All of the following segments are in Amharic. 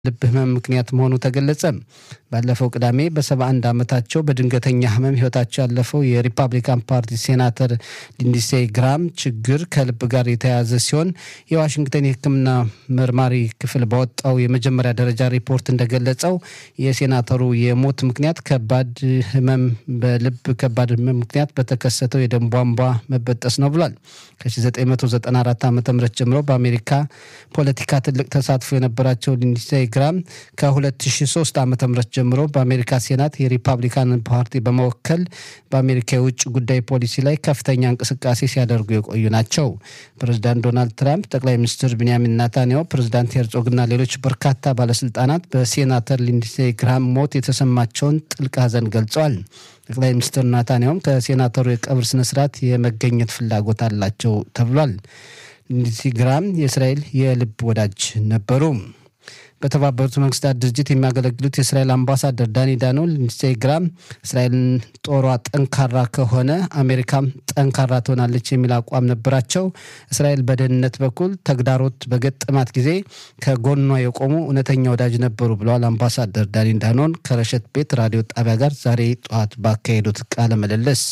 ልብ ህመም ምክንያት መሆኑ ተገለጸ። ባለፈው ቅዳሜ በ71 ዓመታቸው በድንገተኛ ህመም ህይወታቸው ያለፈው የሪፐብሊካን ፓርቲ ሴናተር ሊንድሴ ግራም ችግር ከልብ ጋር የተያያዘ ሲሆን የዋሽንግተን የሕክምና መርማሪ ክፍል ባወጣው የመጀመሪያ ደረጃ ሪፖርት እንደገለጸው የሴናተሩ የሞት ምክንያት ከባድ ህመም በልብ ከባድ ህመም ምክንያት በተከሰተው የደም ቧንቧ መበጠስ ነው ብሏል። ከ1994 ዓ ም ጀምሮ በአሜሪካ ፖለቲካ ትልቅ ተሳትፎ የነበራቸው ሊንድሴ ግራም ከ2003 ዓ ም ጀምሮ በአሜሪካ ሴናት የሪፐብሊካን ፓርቲ በመወከል በአሜሪካ የውጭ ጉዳይ ፖሊሲ ላይ ከፍተኛ እንቅስቃሴ ሲያደርጉ የቆዩ ናቸው። ፕሬዚዳንት ዶናልድ ትራምፕ፣ ጠቅላይ ሚኒስትር ቢንያሚን ናታንያሁ፣ ፕሬዚዳንት ሄርጾግና ሌሎች በርካታ ባለስልጣናት በሴናተር ሊንድሴ ግራም ሞት የተሰማቸውን ጥልቅ ሐዘን ገልጸዋል። ጠቅላይ ሚኒስትር ናታንያሁም ከሴናተሩ የቀብር ስነስርዓት የመገኘት ፍላጎት አላቸው ተብሏል። ሊንድሴ ግራም የእስራኤል የልብ ወዳጅ ነበሩ። በተባበሩት መንግስታት ድርጅት የሚያገለግሉት የእስራኤል አምባሳደር ዳኒ ዳኖ ሊንድሴ ግራም እስራኤልን ጦሯ ጠንካራ ከሆነ አሜሪካም ጠንካራ ትሆናለች የሚል አቋም ነበራቸው። እስራኤል በደህንነት በኩል ተግዳሮት በገጠማት ጊዜ ከጎኗ የቆሙ እውነተኛ ወዳጅ ነበሩ ብለዋል አምባሳደር ዳኒ ዳኖን ከረሸት ቤት ራዲዮ ጣቢያ ጋር ዛሬ ጠዋት ባካሄዱት ቃለ ምልልስ።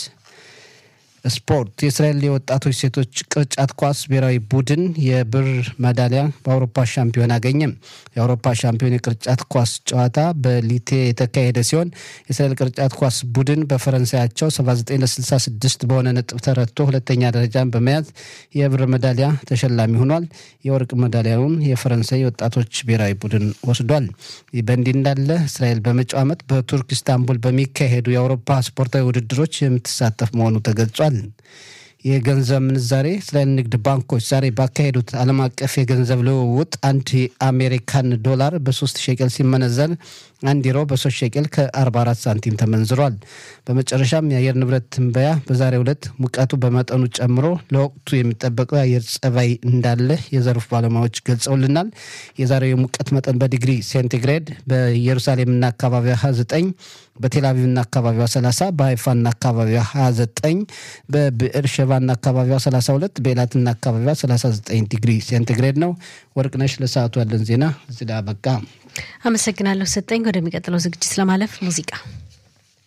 ስፖርት የእስራኤል የወጣቶች ሴቶች ቅርጫት ኳስ ብሔራዊ ቡድን የብር ሜዳሊያ በአውሮፓ ሻምፒዮን አገኘም። የአውሮፓ ሻምፒዮን የቅርጫት ኳስ ጨዋታ በሊቴ የተካሄደ ሲሆን የእስራኤል ቅርጫት ኳስ ቡድን በፈረንሳያቸው 79 ለ66 በሆነ ነጥብ ተረትቶ ሁለተኛ ደረጃን በመያዝ የብር ሜዳሊያ ተሸላሚ ሆኗል። የወርቅ ሜዳሊያውን የፈረንሳይ ወጣቶች ብሔራዊ ቡድን ወስዷል። ይህ በእንዲህ እንዳለ እስራኤል በመጪው ዓመት በቱርክ ኢስታንቡል በሚካሄዱ የአውሮፓ ስፖርታዊ ውድድሮች የምትሳተፍ መሆኑ ተገልጿል። የገንዘብ ምንዛሬ እስራኤል ንግድ ባንኮች ዛሬ ባካሄዱት ዓለም አቀፍ የገንዘብ ልውውጥ አንድ የአሜሪካን ዶላር በሶስት ሸቀል ሲመነዘር አንድ ዩሮ በሶስት ሸቀል ከ44 ሳንቲም ተመንዝሯል። በመጨረሻም የአየር ንብረት ትንበያ በዛሬው ዕለት ሙቀቱ በመጠኑ ጨምሮ ለወቅቱ የሚጠበቀው የአየር ጸባይ እንዳለ የዘርፉ ባለሙያዎች ገልጸውልናል። የዛሬው የሙቀት መጠን በዲግሪ ሴንቲግሬድ በኢየሩሳሌምና አካባቢዋ 29 በቴልአቪቭና አካባቢዋ 30 በሀይፋና አካባቢዋ 29 በብዕር ሸባና አካባቢዋ 32 በኤላትና አካባቢዋ 39 ዲግሪ ሴንቲግሬድ ነው። ወርቅነሽ ለሰዓቱ ያለን ዜና እዚህ ላይ አበቃ። አመሰግናለሁ ሰጠኝ። ወደሚቀጥለው ዝግጅት ለማለፍ ሙዚቃ